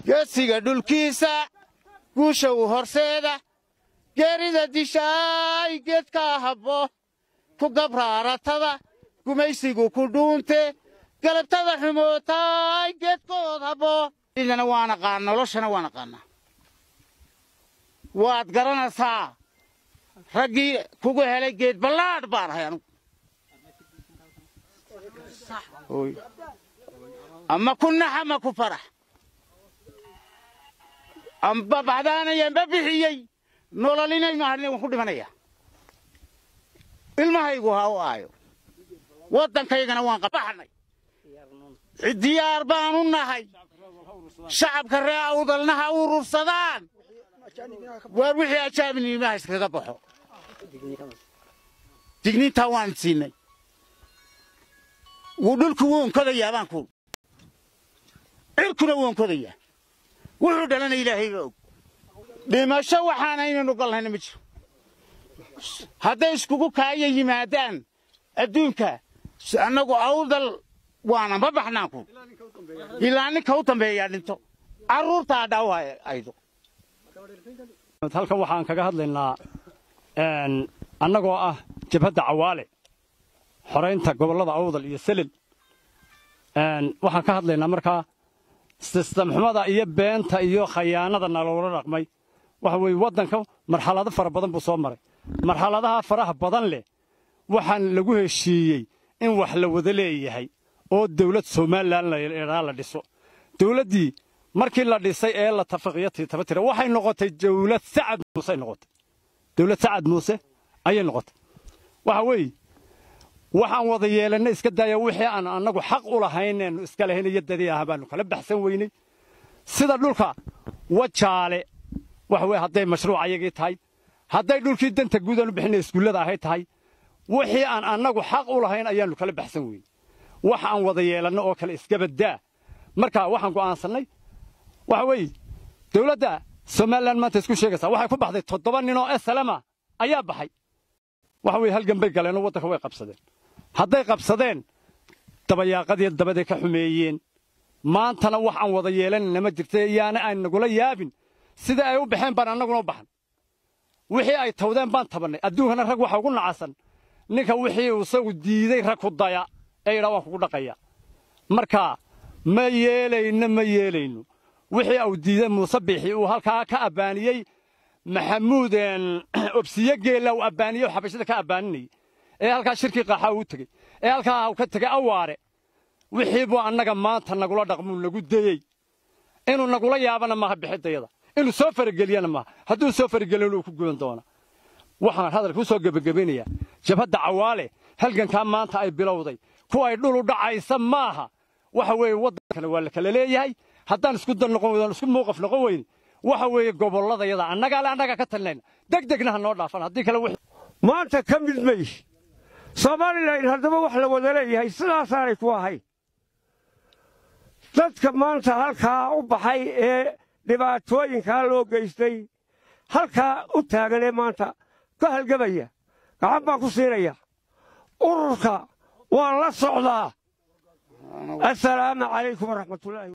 geesiga dhulkiisa guusha u horseeda geerida dishaay geedkaa habbo ku gabraaratada gumaysigu ku dhuunte galabtada xumootaay geedkood habbo idana waan aqaan noloshana waan aqaanaa waad garanaysaa raggii kugu helay geed ballaadh baan ahay anugu ama ku nax ama ku farax amba baxdaanaya amba bixiyey nololinaynu hadhina waan ku dhimanaya ilmahaygu ha u aayo waddankaygana waan qabaxnay diyaar baanu nahay shacabka ree awdalna ha urursadaan waar wixii ajaabinimaha iskaga baxo digniintaa waan siinay wuu dhulku wuu onkodayaa baan ku cirkuna wuu onkodayaa wuxuu dhalana ilaahayba og dhimasho waxaanaynanu galnayna ma jiro hadday iskugu kaaya yimaadaan adduunka annagu awdal waana ma baxnaan ku ilaa ninka u dambeeyaa dhinto carruurtaa dhaaw aydo halkan waxaan kaga hadlaynaa annagoo ah jabhadda cawaale xoraynta gobollada awdal iyo selil waxaan ka hadlaynaa markaa sistamxumada iyo beenta iyo khayaanada naloola dhaqmay waxa weeye waddanka marxalado fara badan buu soo maray marxaladaha faraha badan leh waxaan lagu heshiiyey in wax la wada leeyahay oo dawlad somalilan ladhaa la dhiso dawladdii markii la dhisay ee la tafaqiyo tiitabatira waxay noqotay dawlad sacad muuse noqotay dawlad sacad muuse ayay noqotay waxa weeye waxaan wada yeelanna iska daaya wixii aan annagu xaq u lahayneennu iska lahayn iyo dadii ah baannu kala baxsan weynay sida dhulka wajaale waxa weye hadday mashruuc ayagii tahay hadday dhulkii danta guud aanu bixinay iskuullada ahay tahay wixii aan annagu xaq u lahayn ayaannu kala baxsan weynay wax aan wada yeelanno oo kale iskabaddaa marka waxaan go'aansannay waxa weeye dawladda somalilan maanta isku sheegaysaa waxay ku baxday toddoba ninoo esalama ayaa baxay waxa weye halgan bay galeenoo waddanka way qabsadeen hadday qabsadeen dabayaaqadii dabaday ka xumeeyeen maantana wax aan wada yeelanayna ma jirta yaana aan nagula yaabin sida ay u baxeen baan annaguna u baxan wixii ay tawdeen baan tabannay adduunkana rag waxa ugu nacasan ninka wixii isagu diiday rag ku daya ee yidhaa waan kugu dhaqaya marka ma yeelayno ma yeelayno wixii uu diiday muuse biixi uu halkaa ka abbaaniyey maxamuud obsiye geella uu abbaaniyey oo xabashada ka abbaaninayey ee halkaa shirkii qaaxa uu tegey ee halkaa uu ka tegey awaare wixii buu annaga maanta nagula dhaqmuu nagu dayey inuu nagula yaabana maaha bixidayada inuu soo farageliyana maaha hadduu soo faragelin uu ku guban doona waxaan hadalka u soo gebagabaynayaa jabhadda cawaale halgankaa maanta ay bilowday kuwa ay dhul u dhacaysa maaha waxa weeye waddankana waa la kala leeyahay haddaan isku dan noqon weydan isku muuqaf noqon weyne waxa weeye gobolladayada annagaa le annagaa ka talinayna deg degna ha noo dhaafan haddii kale wixii maanta ka mid maysh somalilan haddaba wax la wada leeyahay sidaasaanay ku ahayn dadka maanta halkaa u baxay ee dhibaatooyinkaa loo geystay halkaa u taagan ee maanta ka halgamaya gacan baan ku siinaya ururka waan la socdaa assalaamu calaykum waraxmatullaahi